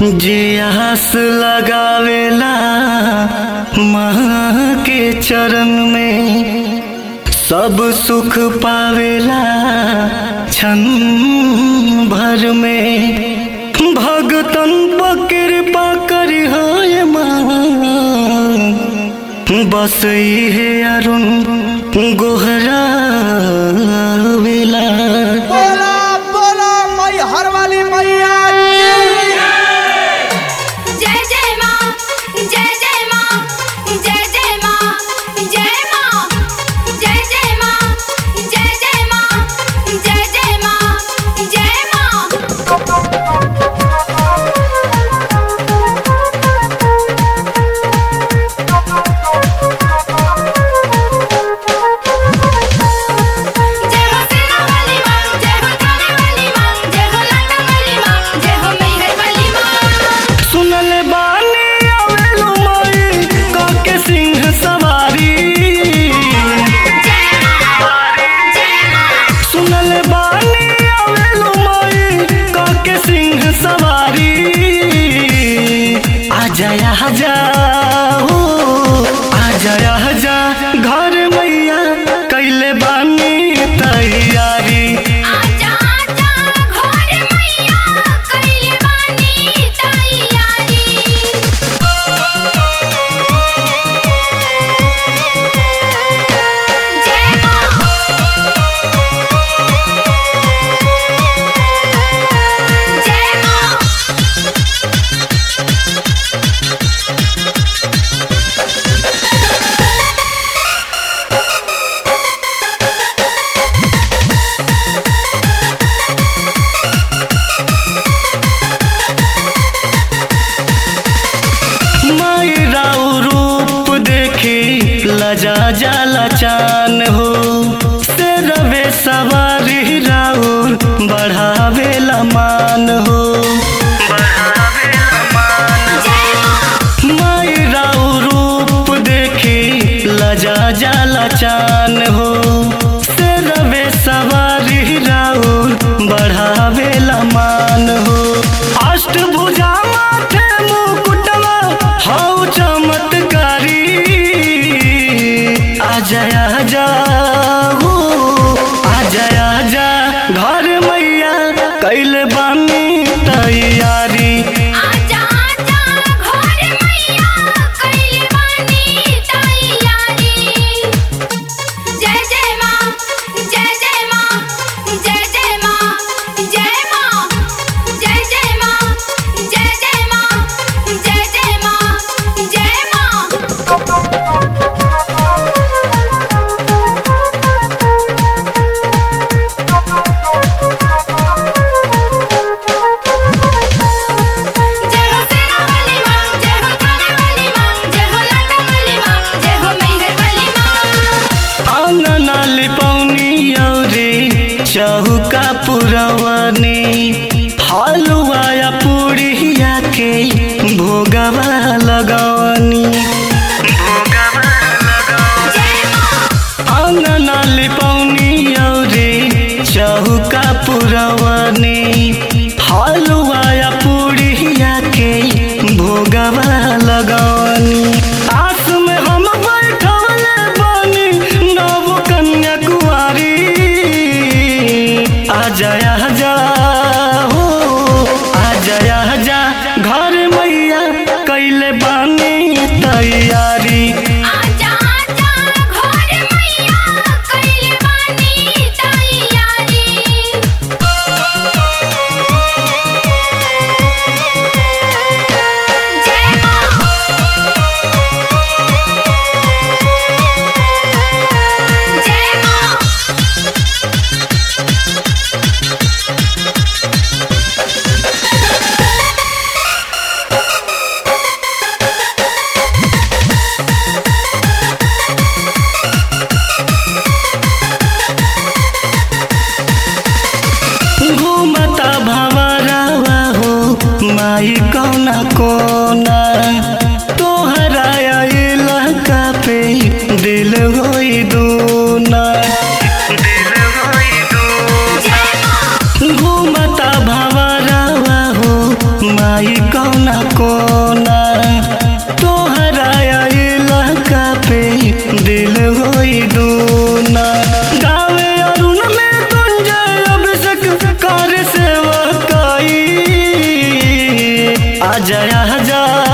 जे आस लगावेला माँ के चरण में सब सुख पावेला क्षण भर में भगतन पर कृपा करी है माँ बस इहे अरुण गोहरा वेला बोला बोला मई हर वाली मैया की। जय जय माँ जय जय माँ जय जय माँ जय माँ जय जय माँ जय जय माँ जय जय माँ जय माँ जय हो सेना वाली माँ जय हो थाने वाली माँ जय हो लाटा वाली माँ जय हो मैहर वाली माँ सुनल बानी आवेलो माई काके सिंह सवारी सुनल बानी आवेलो माई काके सिंह सवारी आजा आजा हो आजा आजा घर मैया कैले बानी तैयारी आजा आजा घोर मैया कइले बानी तैयारी जय माँ जय माँ माई राउ रूप देखी लजा जाला चान हो से रवे सवारी राउर बढ़ावेला मान हो माई राउ रूप देखी लजा जाला चान हो से रवे सवारी राउर बढ़ावेला मान हो अष्टभुजा माथे मुकुटवा हौ चमत्कारी आजा आजा हो आजा आजा घर मैया कैल बानी तैयारी आजा आजा घोर मैया कइले बानी तैयारी जय जय माँ जय जय माँ जय जय माँ जय माँ जय जय माँ जय जय माँ जय जय माँ जय माँ जय हो सेना वाली माँ जय हो थाने वाली माँ जय हो लाटा वाली माँ जय हो मैहर वाली माँ आंगना लिपौनी औरी चौका पुरवनी हलुआ या पूड़िया के भोगवा लगवनी आंगना लिपौनी औरी चौका पुरवनी हलुआ या पूड़िया के भोगवा लगवनी आस में हम बैठले बानी नव कन्या कुआरी आजा आजा हो आजा आजा घर मैया कैले बानी तैयारी आजा आजा घोर मैया कइले बानी तैयारी जय माँ जय माँ घूमता भवरवा हो माई कौना कोना तोहरा इलाका पे दिल होई दूना घूमता भवरवा हो माई माई कौना कोना तोहरा इलाका पे दिल होई दूना गावे अरुण में गुंजय अभिषेक कर सेवा कई आजा आजा